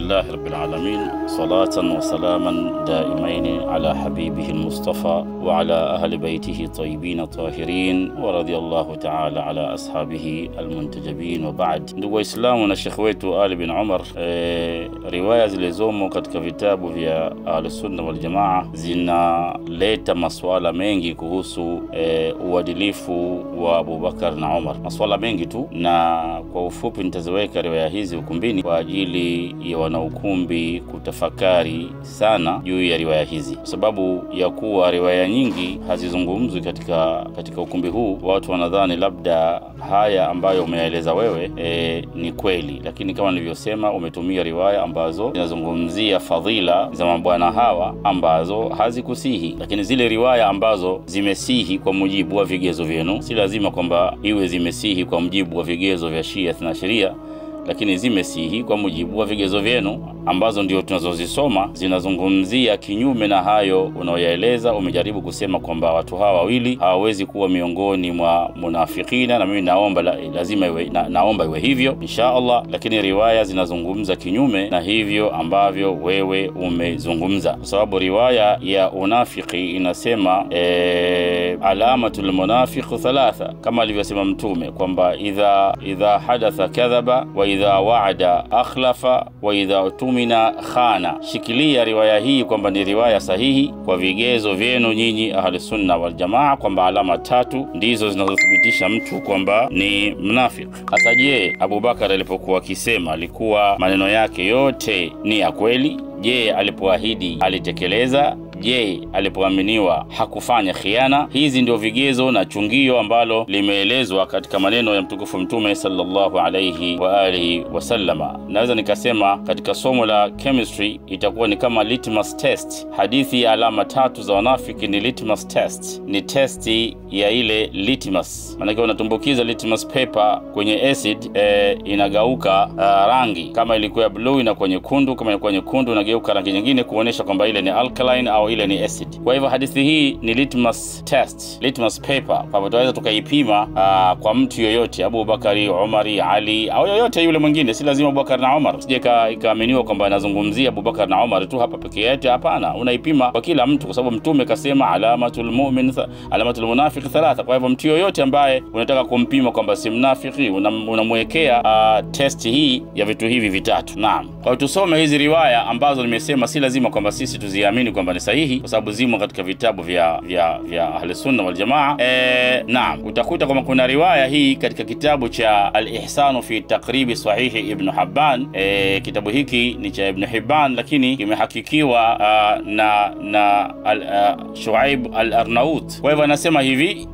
لله رب العالمين صلاة وسلاما دائمين على حبيبه المصطفى وعلى أهل بيته طيبين طاهرين ورضي الله تعالى على أصحابه المنتجبين وبعد ndugu waislamu na shekhe wetu ali bin umar e, riwaya zilizomo katika vitabu vya ahlusunna waljamaa zinaleta masuala mengi kuhusu e, uadilifu wa abubakar na umar masuala mengi tu na kwa ufupi nitaziweka riwaya hizi ukumbini kwa ajili ya wanaukumbi kutafakari sana juu ya riwaya hizi kwa sababu ya kuwa riwaya nyingi hazizungumzwi katika katika ukumbi huu watu wanadhani labda haya ambayo umeyaeleza wewe e, ni kweli lakini kama nilivyosema umetumia riwaya ambazo zinazungumzia fadhila za mabwana hawa ambazo hazikusihi lakini zile riwaya ambazo zimesihi kwa mujibu wa vigezo vyenu si lazima kwamba iwe zimesihi kwa mujibu wa vigezo vya shia na sheria lakini zimesihi kwa mujibu wa vigezo vyenu ambazo ndio tunazozisoma zinazungumzia kinyume na hayo unaoyaeleza umejaribu kusema kwamba watu hawa wawili hawawezi kuwa miongoni mwa munafikina na mimi naomba la, lazima iwe, na, naomba iwe hivyo insha allah lakini riwaya zinazungumza kinyume na hivyo ambavyo wewe umezungumza kwa sababu riwaya ya unafiki inasema e, alamatu lmunafiqu thalatha kama alivyosema mtume kwamba idha idha hadatha kadhaba wa idha waada akhlafa wa idha tumina khana shikilia riwaya hii kwamba ni riwaya sahihi kwa vigezo vyenu nyinyi ahlusunna waljamaa kwamba alama tatu ndizo zinazothibitisha mtu kwamba ni mnafik hasa je abubakar alipokuwa akisema alikuwa maneno yake yote ni ya kweli je alipoahidi alitekeleza je alipoaminiwa hakufanya khiana hizi ndio vigezo na chungio ambalo limeelezwa katika maneno ya mtukufu mtume salllahu alaihi waalihi wasallama naweza nikasema katika somo la chemistry itakuwa ni kama litmus test hadithi ya alama tatu za wanafiki ni litmus test ni testi ya ile litmus maanake unatumbukiza litmus paper kwenye acid e, inagauka uh, rangi kama ilikuwa bluu inakuwa nyekundu kama ilikuwa nyekundu inageuka rangi nyingine kuonyesha kwamba ile ni alkaline au ile ni acid kwa hivyo hadithi hii ni litmus test litmus paper kwamba tunaweza tukaipima uh, kwa mtu yoyote abubakari umari ali au yoyote yule mwingine si lazima abubakar na umar sije ikaaminiwa kwamba anazungumzia abubakar na umar tu hapa peke yake hapana unaipima kwa kila mtu kwa sababu mtume kasema alamatul mumin alamatul munafiq thalatha kwa hivyo mtu yoyote ambaye unataka kumpima kwamba si mnafiki unamwekea una uh, test hii ya vitu hivi vitatu naam kwa hiyo tusome hizi riwaya ambazo nimesema si lazima kwamba sisi tuziamini kwamba ni sahihi kwa sababu zimo katika vitabu vya vya vya ahlusunna waljamaa e, naam utakuta kwamba kuna riwaya hii katika kitabu cha alihsanu fi takribi sahihi ibnu haban e, kitabu hiki ni cha ibnu hiban lakini kimehakikiwa uh, na na al, uh, shuaib al arnaut kwa hivyo anasema hivi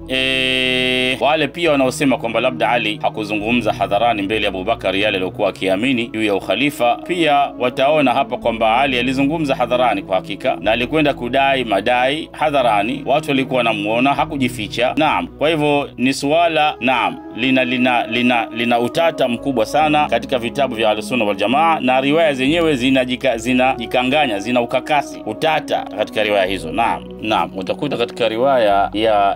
e, wale pia wanaosema kwamba labda ali hakuzungumza hadharani mbele ya abubakar yale aliokuwa akiamini juu ya ukhalifa pia wataona hapa kwamba ali alizungumza hadharani kwa hakika na alikwenda kudai madai hadharani watu walikuwa wanamuona hakujificha naam kwa hivyo ni suala naam lina lina lina lina utata mkubwa sana katika vitabu vya ahlusunna waljamaa na riwaya zenyewe zinajikanganya zina zina ukakasi utata katika riwaya hizo naam naam utakuta katika riwaya ya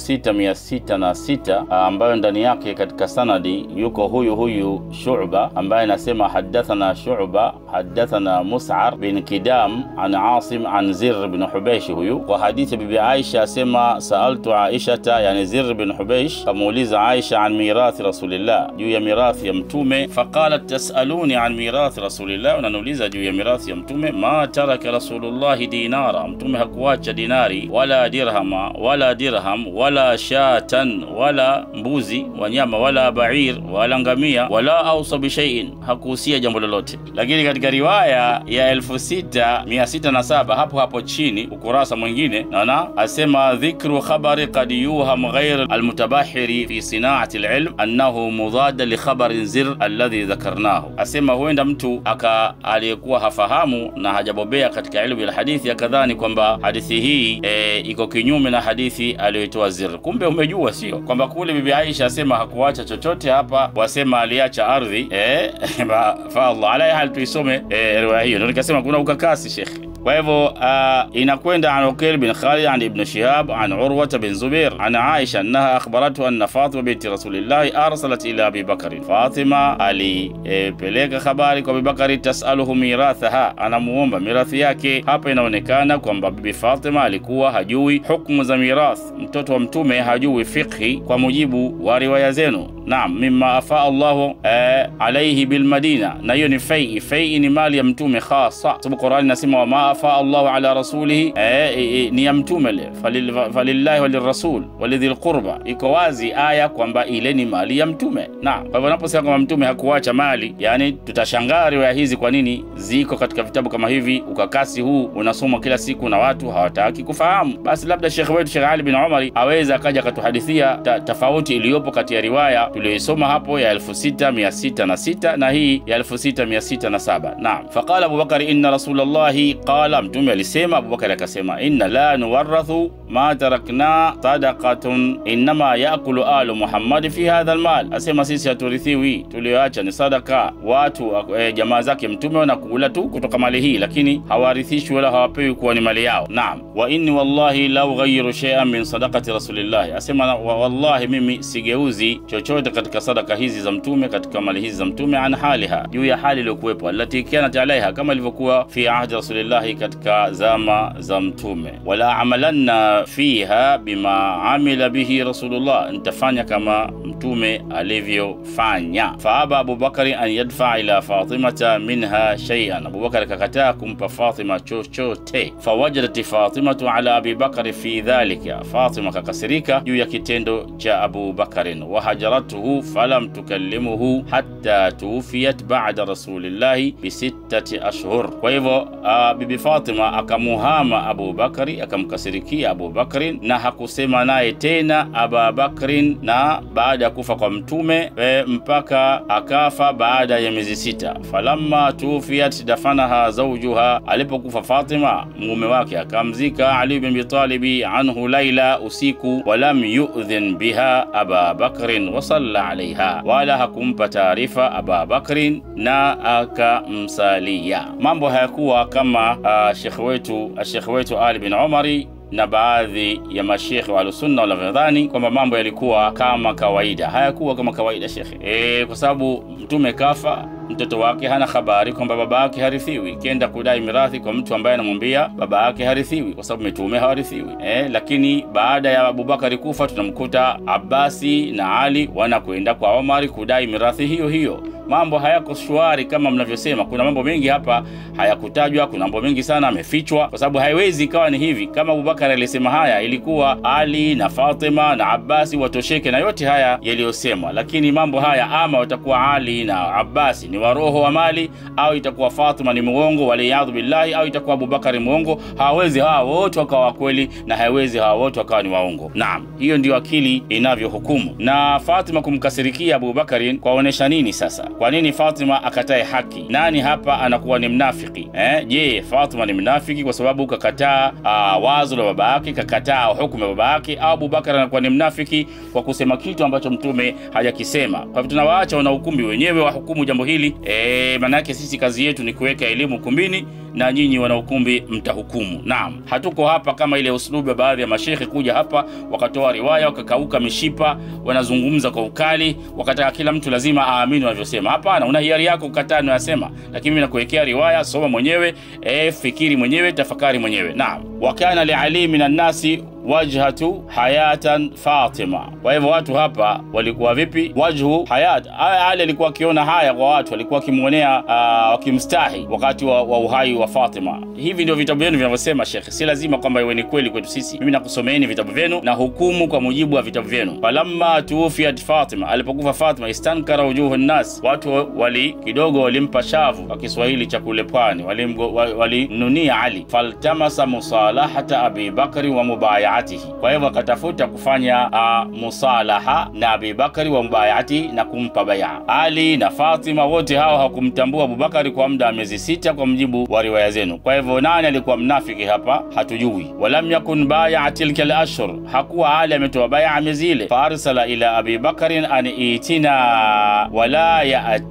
6606 ambayo ndani yake katika sanadi yuko huyu huyu shuba ambaye anasema hadathana shuba hadathana musar bin kidam an asim an zir bin hubeish huyu kwa hadithi bibi aisha asema saaltu aishata yani zir bin hubeish kamuuliza aisha an mirathi rasulillah juu ya mirathi ya mtume faqalat tasaluni an mirathi rasulillah unaniuliza juu ya mirathi ya mtume ma taraka rasulullahi dinara mtume hakuacha dinari wala dirhama wala dirham wala shatan wala mbuzi wanyama wala bair wala ngamia wala ausa bishaiin hakuhusia jambo lolote lakini katika riwaya ya 6607 hapo hapo chini ukurasa mwingine naona asema dhikru khabari qad yuham ghair almutabahiri fi sinaati lilm annahu mudada likhabarin zir alladhi dhakarnahu asema huenda mtu aka aliyekuwa hafahamu na hajabobea katika ilmu ya hadithi akadhani kwamba hadithi hii e, iko kinyume na hadithi aliyoitoa zir kumbe umejua sio kwamba kule bibi aisha asema hakuacha chochote hapa wasema aliacha ardhi e, fa allah ala hal tuisome e, riwaya hiyo ndio nikasema kuna ukakasi shekhe kwa hivyo uh, inakwenda an uqil bin khalid an ibn shihab an urwata bin zubair an aisha annaha akhbarathu anna fatima binti rasulillahi arsalat ila abi bakari fatima alipeleka e, habari kwa abibakari tasaluhu mirathaha anamuomba mirathi yake hapa inaonekana kwamba bibi fatima alikuwa hajui hukmu za mirath mtoto wa mtume hajui fiqhi kwa mujibu wa riwaya zenu naam mima afaa allahu eh, alaihi bilmadina na hiyo ni fei fei ni mali ya mtume khasa sababu qurani nasema wama afaa allahu ala rasulihi eh, eh, ni ya mtume le Falil- falillahi walirasul walidhi lqurba iko wazi aya kwamba ile ni mali ya mtume naam kwa hivyo naposema kwamba mtume hakuacha mali yani tutashangaa riwaya hizi kwa nini ziko katika vitabu kama hivi ukakasi huu unasomwa kila siku na watu hawataki kufahamu basi labda shekhe wetu shekh ali bin umari aweza akaja akatuhadithia ta, tofauti iliyopo kati ya riwaya tuliyoisoma hapo ya 6606 na hii ya 6607 naam faqala abubakari inna rasulllahi qala mtume alisema abubakari akasema inna la nuwarathu ma tarakna sadaqatun innama yakulu alu muhammadi fi hadha almal asema sisi haturithiwi tulioacha ni sadaka watu e, jamaa zake mtume wanakula tu kutoka mali hii lakini hawarithishwi wala hawapewi kuwa ni mali yao naam wa inni wallahi la ughayiru shay'an min sadaqati rasulillahi asema wa wallahi mimi sigeuzi chochote katika sadaka hizi za mtume katika mali hizi za mtume an haliha juu ya hali iliyokuwepo allati kanat alaiha kama ilivyokuwa fi ahdi rasulillahi katika zama za mtume wala amalanna fiha bima amila bihi rasulullah nitafanya kama mtume alivyofanya faaba abubakari an yadfaa ila fatimata minha shay'an abubakari akakataa kumpa fatima chochote fawajadat fatimatu ala abi bakari fi dhalika fatima kakasirika juu ya kitendo cha abu bakarin wahajaratuhu falam tukallimuhu hatta tuufiyat bada rasulillahi bisittati ashhur kwa hivyo uh, bibi fatima akamuhama abu bakari akamkasirikia abu bakrin na hakusema naye tena aba bakrin na baada ya kufa kwa mtume e, mpaka akafa baada ya miezi sita falamma tuufiyat dafanaha zaujuha alipokufa fatima mume wake akamzika ali bin bitalibi anhu laila usiku walam yudhin biha aba bakrin wasalla alaiha wala hakumpa taarifa aba bakrin na akamsalia mambo hayakuwa kama uh, shekhe wetu shekhe wetu ali bin umari na baadhi ya mashekhe wa ahlusunna wanavyodhani kwamba mambo yalikuwa kama kawaida hayakuwa kama kawaida shekhe e, kwa sababu mtume kafa mtoto wake hana habari kwamba baba yake harithiwi kenda kudai mirathi kwa mtu ambaye anamwambia baba yake harithiwi kwa sababu mitume hawarithiwi e, lakini baada ya abubakari kufa tunamkuta abasi na ali wanakwenda kwa omari kudai mirathi hiyo hiyo mambo hayako shwari kama mnavyosema kuna mambo mengi hapa hayakutajwa kuna mambo mengi sana amefichwa kwa sababu haiwezi ikawa ni hivi kama abubakar alisema haya ilikuwa ali na fatima na abasi watosheke na yote haya yaliyosemwa lakini mambo haya ama watakuwa ali na abasi ni waroho wa mali au itakuwa fatima ni muongo waliyadhu billahi au itakuwa abubakari muongo hawawezi hawa wote wakawa wakweli na hawezi hawa wote wakawa ni waongo naam hiyo ndio akili inavyohukumu na fatima kumkasirikia abubakarin kwaonyesha nini sasa kwa nini fatima akatae haki nani hapa anakuwa ni mnafiki eh? je fatima ni mnafiki kwa sababu kakataa uh, wazo la baba yake kakataa hukumu ya baba yake au abubakar anakuwa ni mnafiki kwa kusema kitu ambacho mtume hajakisema kwa hivyo tunawaacha wanahukumbi wenyewe wahukumu jambo hili e, maanake sisi kazi yetu ni kuweka elimu ukumbini na nyinyi wanahukumbi mtahukumu naam hatuko hapa kama ile uslubu ya baadhi ya mashekhe kuja hapa wakatoa riwaya wakakauka mishipa wanazungumza kwa ukali wakataka kila mtu lazima aamini wanavyosema hapana una hiari yako kukataa nayasema lakini mi nakuwekea riwaya soma mwenyewe e, fikiri mwenyewe tafakari mwenyewe naam wakana liali min annasi wajhatu hayatan fatima kwa hivyo watu hapa walikuwa vipi wajhu hayat ali alikuwa akiona haya kwa watu walikuwa wakimwonea uh, wakimstahi wakati wa, wa uhai wa fatima hivi ndio vitabu vyenu vinavyosema shekhe si lazima kwamba iwe ni kweli kwetu sisi mimi nakusomeeni vitabu vyenu na hukumu kwa mujibu wa vitabu vyenu falamma tuufiat fatima alipokufa fatima istankara wujuhu nnas watu wali kidogo walimpa shavu kwa kiswahili cha kule pwani walimnunia wali ali faltamasa musalahata abi bakri wa mubaya mubayatihi. Kwa hivyo akatafuta kufanya uh, musalaha na Abubakari wa mubayati na kumpa baya. Ali na Fatima wote hao hawakumtambua Abubakari kwa muda wa miezi sita, kwa mjibu wa riwaya zenu. Kwa hivyo nani alikuwa mnafiki hapa hatujui. Walam yakun baya tilka al-ashhur, hakuwa Ali ametoa baya miezi ile. Faarsala ila Abi Bakarin an itina wala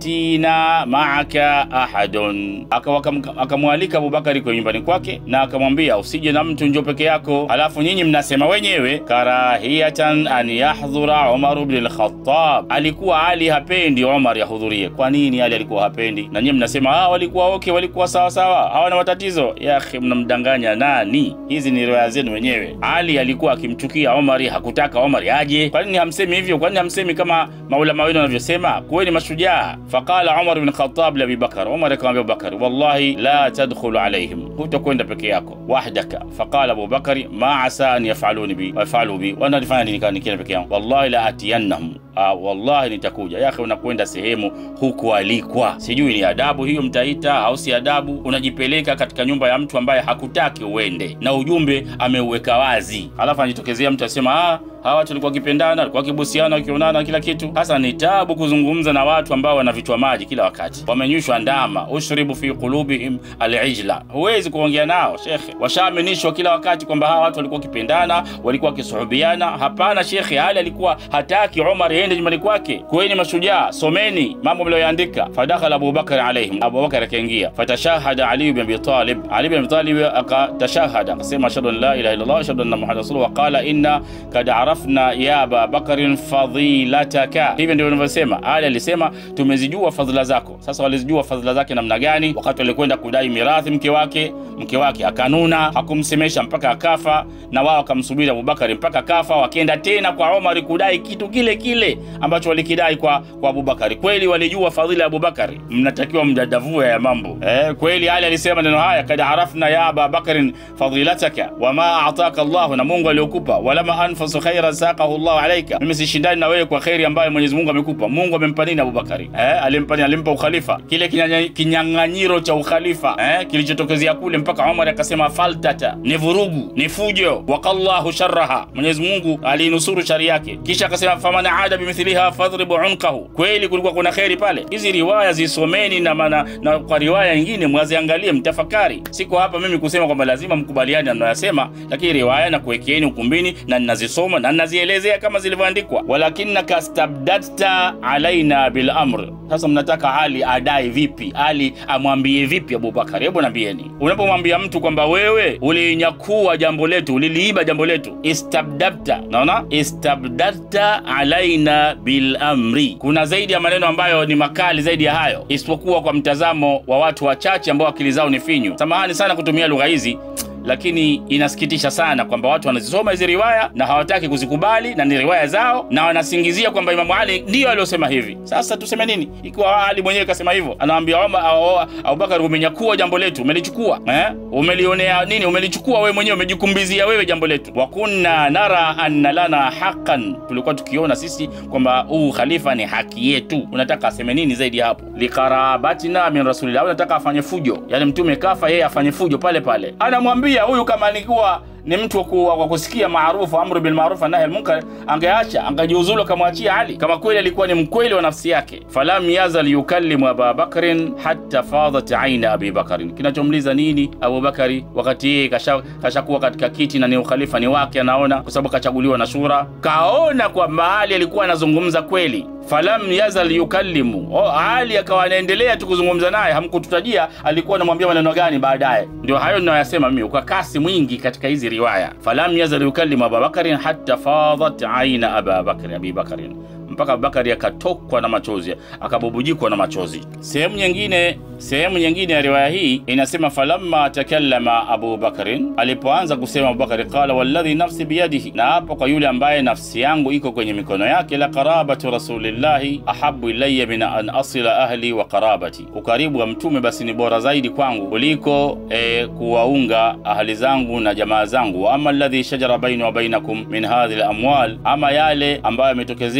yatina maaka ahadun, akamwalika Abubakari kwa nyumbani kwake na akamwambia usije na mtu, njo peke yako, halafu nyinyi mnasema wenyewe karahiyatan an yahdhura Umar ibn al-Khattab. Alikuwa Ali hapendi Umar yahudhurie. Kwa nini Ali alikuwa hapendi? Na nyinyi mnasema ah, walikuwa okay, walikuwa sawa sawa, hawana matatizo. Ya akhi, mnamdanganya nani? Hizi ni riwaya zenu wenyewe. Ali alikuwa akimchukia Umar, hakutaka Umar aje. Kwa nini hamsemi hivyo? Kwa nini hamsemi kama maulama wenu wanavyosema? Kuweni mashujaa. Faqala Umar ibn Khattab li Abi Bakar, Umar akamwambia Abubakar, wallahi la tadkhulu alaihim, hutakwenda peke yako wahdaka. Faqala Abu Bakari, ma asa an yafaluni bi wafalu bi, wananifanya nini kama nikienda peke yangu? Wallahi la atiyannahum, ah, wallahi nitakuja. Ya akhi, unakwenda sehemu hukualikwa, sijui ni adabu hiyo mtaita au si adabu. Unajipeleka katika nyumba ya mtu ambaye hakutaki uende na ujumbe ameuweka wazi, alafu anajitokezea mtu asema ah hawa watu walikuwa wakipendana, walikuwa wakibusiana, wakionana kila kitu. Sasa ni tabu kuzungumza na watu ambao wanavitwa maji kila wakati, wamenyushwa ndama, ushribu fi qulubihim alijla. Huwezi kuongea nao shekhe, washaaminishwa kila wakati kwamba hawa watu walikuwa wakipendana, walikuwa wakisuhubiana. Hapana shekhe, Ali alikuwa hataki Umar yende nyumbani kwake. Kuweni mashujaa, someni mambo mlioyaandika. Fadakhala Abubakar alaihim, Abubakar akaingia. Fatashahada Ali bin Abi Talib, Ali bin Abi Talib akatashahada, akasema ashhadu an la ilaha illallah wa ashhadu anna muhammadan rasulullah wa qala inna kad arafna ya Aba Bakarin fadhilataka. Hivyo ndio wanavyosema. Ali alisema tumezijua fadhila zako. Sasa walizijua fadhila zake namna gani? Wakati walikwenda kudai mirathi mke wake, mke wake akanuna, hakumsemesha mpaka akafa, na wao wakamsubiri Abubakari mpaka akafa. Wakaenda tena kwa Omar kudai kitu kile kile ambacho walikidai kwa, kwa Abubakari. Kweli walijua fadhila ya Abubakari? Mnatakiwa mdadavue ya mambo eh. Kweli Ali alisema neno haya, kad arafna ya Aba Bakarin fadhilataka wama ataka Allahu, na Mungu aliokupa, walama anfasu khairan saqahu Allahu alaika, mimi sishindani na wewe kwa kheri ambayo Mwenyezi Mungu amekupa. Mungu amempa nini Abubakari? Eh, alimpa nini? Alimpa ukhalifa, kile kinyang'anyiro cha ukhalifa eh, kilichotokezea kule mpaka Umar akasema faltata, ni vurugu, ni fujo. Waqallahu sharraha, Mwenyezi Mungu alinusuru shari yake. Kisha akasema faman aada bimithliha fadhribu unqahu. Kweli kulikuwa kuna kheri pale. Hizi riwaya zisomeni na, mana, na kwa riwaya nyingine mwaziangalie, mtafakari. Siko hapa mimi kusema kwamba lazima mkubaliane na mnayosema, lakini riwaya na kuwekeeni ukumbini na ninazisoma na ninazielezea kama zilivyoandikwa. walakinnaka stabdadta alaina bil amr. Sasa mnataka Ali adai vipi? Ali amwambie vipi Abubakari? Hebu nambieni, unapomwambia mtu kwamba wewe ulinyakua jambo letu, uliliiba jambo letu, istabdadta, naona istabdadta alaina bil amri. Kuna zaidi ya maneno ambayo ni makali zaidi ya hayo, isipokuwa kwa mtazamo wa watu wachache ambao akili zao ni finyu. Samahani sana kutumia lugha hizi lakini inasikitisha sana kwamba watu wanazisoma hizi riwaya na hawataki kuzikubali na ni riwaya zao, na wanasingizia kwamba Imamu Ali ndiyo aliyosema hivi. Sasa tuseme nini ikiwa Ali mwenyewe kasema hivyo? Anaambia Abubakar, umenyakua jambo letu, umelichukua eh? Umelionea nini? Umelichukua wewe mwenyewe, umejikumbizia wewe jambo letu. wa kunna nara anna lana haqqan, tulikuwa tukiona sisi kwamba huu khalifa ni haki yetu. Unataka aseme nini zaidi ya hapo? liqarabatina min rasulillah, unataka afanye fujo, yani mtume kafa, yeye afanye fujo pale pale, anamwambia huyu kama alikuwa ni mtu wa kusikia maarufu amru bil ma'ruf nahi al munkar, angeacha angejiuzulu, akamwachia Ali kama kweli alikuwa ni mkweli wa nafsi yake. falam yazal yukallimu Aba Bakrin hatta fadat aina Abi Bakrin. Kinachomliza nini Abu Bakari wakati yeye kashakuwa kasha katika kiti na ni ukhalifa ni wake, anaona kwa sababu kachaguliwa na shura, kaona kwamba Ali alikuwa anazungumza kweli falam yazal yukallimu oh, Ali akawa anaendelea tu kuzungumza naye, hamkututajia alikuwa anamwambia maneno gani baadaye. Ndio hayo ninayoyasema mimi, ukakasi mwingi katika hizi riwaya. falam yazal yukallimu Ababakarin hatta fadat aina Ababakri Abi Bakrin, mpaka Abubakari akatokwa na machozi, akabubujikwa na machozi. Sehemu nyingine sehemu nyingine ya riwaya hii inasema falamma takallama Abu Bakrin, alipoanza kusema Abubakari, qala walladhi nafsi biyadihi, na hapo kwa yule ambaye nafsi yangu iko kwenye mikono yake, la qarabatu rasulillahi ahabu ilayya min an asila ahli wa qarabati, ukaribu wa mtume basi ni bora zaidi kwangu kuliko e, kuwaunga ahli zangu na jamaa zangu. Wa ama alladhi shajara baini wa bainakum min hadhihi lamwal, ama yale ambayo yametokezea baina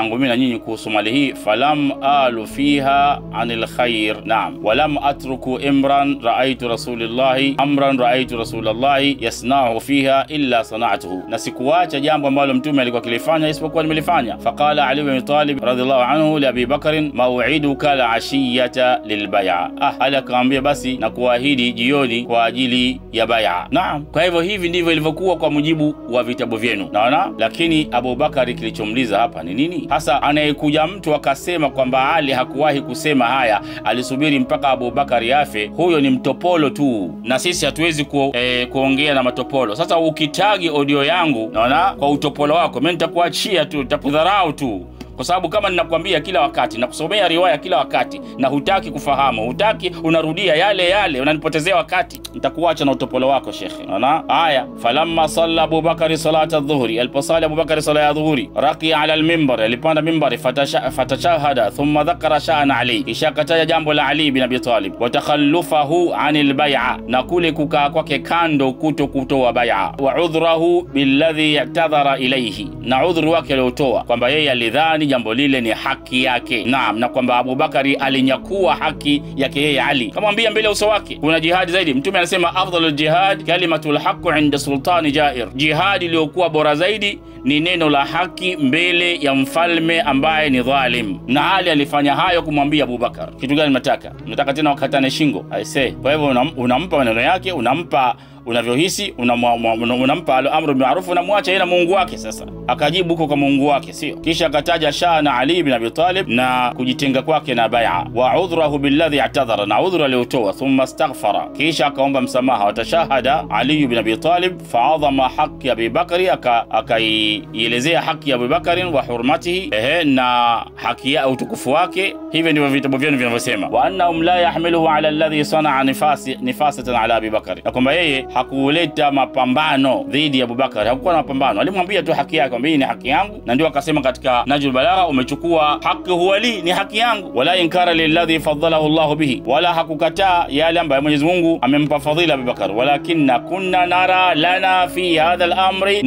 yangu mimi na nyinyi kuhusu mali hii falam alu fiha anil khair naam walam atruku imran raaitu rasulillahi amran raaitu rasulallahi yasnahu fiha illa sanatuhu na sikuacha jambo ambalo mtume alikuwa akilifanya isipokuwa nimelifanya faqala ali bin talib radhiallahu anhu li abi bakrin mauiduka la ashiyata lilbaya ah ali akamwambia basi na kuahidi jioni kwa ajili ya baya naam kwa hivyo hivi ndivyo ilivyokuwa kwa mujibu wa vitabu vyenu naona lakini abubakari kilichomliza hapa ni nini hasa anayekuja mtu akasema kwamba ali hakuwahi kusema haya alisubiri mpaka abubakari afe huyo ni mtopolo tu na sisi hatuwezi ku, eh, kuongea na matopolo sasa ukitagi audio yangu naona kwa utopolo wako mi nitakuachia tu nitakudharau tu kwa sababu kama ninakwambia kila wakati nakusomea riwaya kila wakati na hutaki kufahamu hutaki unarudia yale yale unanipotezea wakati nitakuacha na utopolo wako shekhe naona haya falamma salla abubakari salata dhuhri aliposali abubakari sala ya dhuhuri rakia ala lmimbar alipanda mimbari fatasha- fatashahada thumma dhakara shana ali kisha akataja jambo la ali bin abi talib wa takhallufahu ani lbaia na kule kukaa kwake kando kuto kutoa baia wa udhrahu billadhi yatadhara ilaihi na udhuru wake aliotoa kwamba yeye alidhani jambo lile ni haki yake naam na kwamba abubakari alinyakua haki yake yeye ali kamwambia mbele ya uso wake kuna jihadi zaidi mtume anasema afdalu ljihad kalimatu lhaqu inda sultani jair jihadi iliyokuwa bora zaidi ni neno la haki mbele ya mfalme ambaye ni dhalim na ali alifanya hayo kumwambia abubakar kitu gani mnataka mnataka tena wakatane shingo aise kwa hivyo unam, unampa maneno yake unampa unavyohisi unamwa- mwa- una- unampa al- amru bimarufu unamwacha yeye na mungu wake sasa akajibu huko kwa mungu wake sio kisha akataja shana ali bin abi talib na kujitenga kwake na baia wa udhrahu billadhi i'tadhara na udhru aliotoa thumma astaghfara kisha akaomba msamaha watashahada ali bin abi talib faadhama haqi abi bakari aka- akaielezea haki ya abubakarin wa hurmatihi ehe na haki ya utukufu wake hivyo ndivyo vitabu vyenu vinavyosema wa annahum la yahmiluhu ala alladhi sanaa nifasi, nifasatan ala abi bakari na kwamba yeye hakuleta mapambano dhidi ya abubakari hakukuwa na mapambano alimwambia tu haki yake kwamba hii ni haki yangu na ndio akasema katika najul balagha umechukua haki huwali ni haki yangu wala inkara lilladhi faddalahu llahu bihi wala hakukataa yale ambayo mwenyezi mungu amempa fadhila abubakar walakinna kunna nara lana fi hadha lamri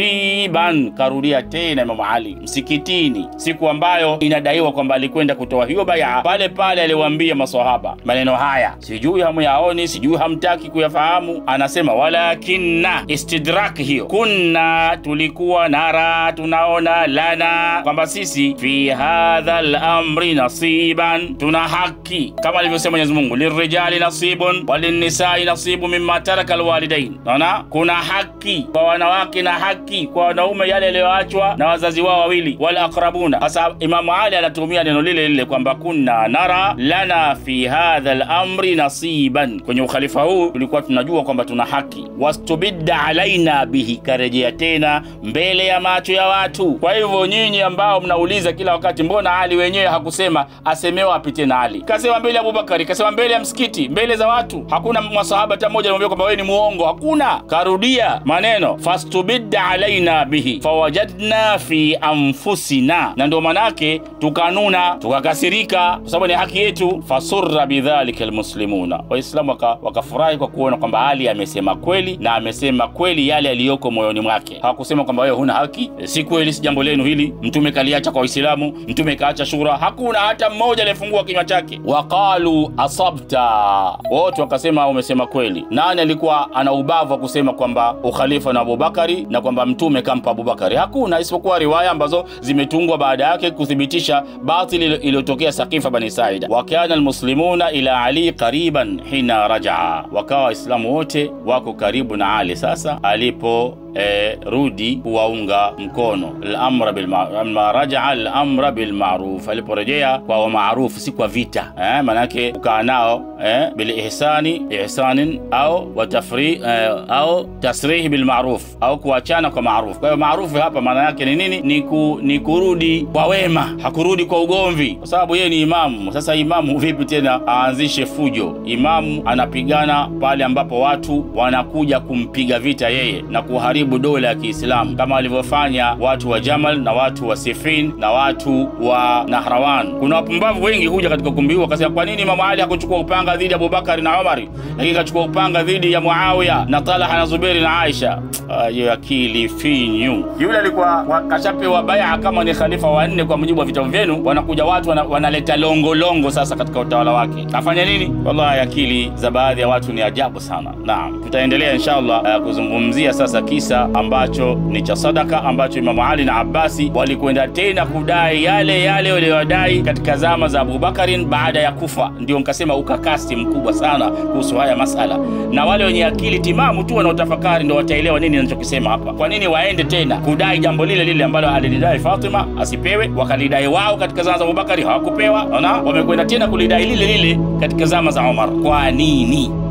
nasiban karudia tena imamu ali msikitini siku ambayo inadaiwa kwamba alikwenda kutoa hiyo baya pale pale aliwaambia masahaba maneno haya sijui hamuyaoni sijui hamtaki kuyafahamu anasema walakinna istidrak hiyo kunna tulikuwa nara tunaona lana kwamba sisi fi hadha lamri nasiban tuna haki kama alivyosema mwenyezi mungu lirijali nasibun walinisai nasibu mima taraka alwalidain naona kuna haki kwa wanawake na haki kwa wanaume yale yaliyoachwa na wazazi wao wawili wal aqrabuna sasa imamu ali anatumia neno lile lile kwamba kunna nara lana fi hadha lamri nasiban kwenye ukhalifa huu tulikuwa tunajua kwamba tuna haki wastubidda alaina bihi karejea tena mbele ya macho ya watu kwa hivyo nyinyi ambao mnauliza kila wakati mbona ali wenyewe hakusema asemewa apite na ali kasema mbele ya abubakari kasema mbele ya msikiti mbele za watu hakuna masahaba hata mmoja alimwambia kwamba wewe ni muongo hakuna karudia maneno fastubidda alaina bihi fawajadna fi anfusina na ndio manake tukanuna tukakasirika kwa sababu ni haki yetu fasurra bidhalika almuslimuna waislamu waka- wakafurahi kwa kuona kwamba ali amesema kweli na amesema kweli yale yaliyoko moyoni mwake hawakusema kwamba wewe huna haki E, si kweli si jambo lenu hili mtume kaliacha kwa waislamu mtume kaacha shura hakuna hata mmoja aliyefungua kinywa chake waqalu asabta wote wakasema umesema kweli nani alikuwa ana ubavu wa kusema kwamba ukhalifa na abubakari na kwamba mtume kampa abubakari hakuna isipokuwa riwaya ambazo zimetungwa baada yake kuthibitisha batili ilo- iliyotokea sakifa bani saida wakana almuslimuna ila ali qariban hina rajaa wakawa waislamu wote wako karibu na ali sasa alipo E, rudi kuwaunga mkono lamra bilma- ma rajaa lamra bilmaruf aliporejea kwa maarufu si kwa vita eh, manake kukaa nao eh, bilihsani ihsanin au watafri eh, au tasrihi bilmaruf au kuachana kwa maruf kwa hiyo maarufu hapa maana yake ni nini ni, ku, ni kurudi kwa wema hakurudi kwa ugomvi kwa sababu yeye ni imamu sasa imamu vipi tena aanzishe fujo imamu anapigana pale ambapo watu wanakuja kumpiga vita yeye na kuharibu dola ya kiislamu kama walivyofanya watu wa jamal na watu wa sifin na watu wa nahrawan kuna wapumbavu wengi huja katika ukumbi huu wakasema kwa nini imamu ali hakuchukua upanga dhidi ya abubakari na umari lakini kachukua upanga dhidi ya muawiya na talaha na zuberi na aisha hiyo akili finyu. Yule alikuwa kashapewa baya kama ni khalifa wa nne kwa mujibu wa vitabu vyenu, wanakuja watu wana, wanaleta longolongo sasa katika utawala wake, afanya nini? Wallahi, akili za baadhi ya watu ni ajabu sana. Naam, tutaendelea inshallah uh, kuzungumzia sasa kisa ambacho ni cha sadaka ambacho Imamu Ali na Abbasi walikwenda tena kudai yale yale waliyodai katika zama za Abubakarin baada ya kufa. Ndio nkasema ukakasi mkubwa sana kuhusu haya masala, na wale wenye akili timamu tu wanaotafakari ndio wataelewa nini ninachokisema hapa. Kwa nini waende tena kudai jambo lile lile ambalo alilidai Fatima asipewe, wakalidai wao katika zama za Abubakari hawakupewa? Ona, wamekwenda tena kulidai lile lile katika zama za Umar. Kwa nini?